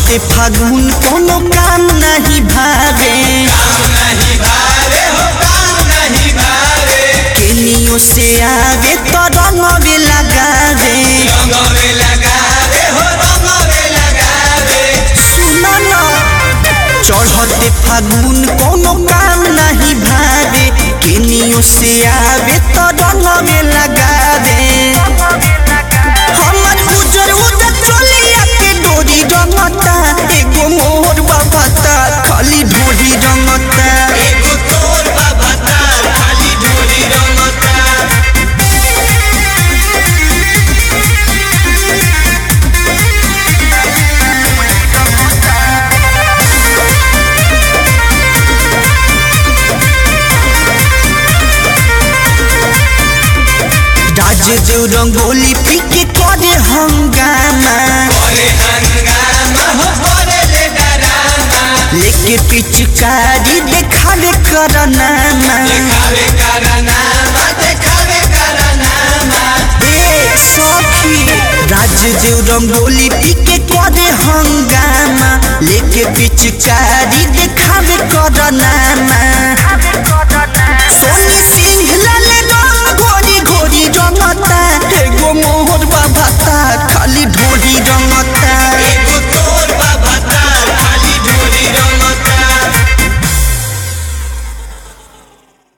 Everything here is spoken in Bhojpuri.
चढ़ते फागुन कोनो काम नहीं भावे केनियो से आवे तो रंगवे लगावे सुनो ना चढ़ते फागुन कोनो काम नहीं भावे केनियो से आवे तो रंगवे लगावे हमर उजर उजर चोलिया के डोरी रंगता एगो मोर बाबता खाली ढोरी रंगता राज देव रंगोली पी के करे हंगामा लेके पिचकारी देखावे करनामा ए सखी राज देव रंगोली पी के करे हंगामा लेके पिचकारी देखावे करनामा सोनी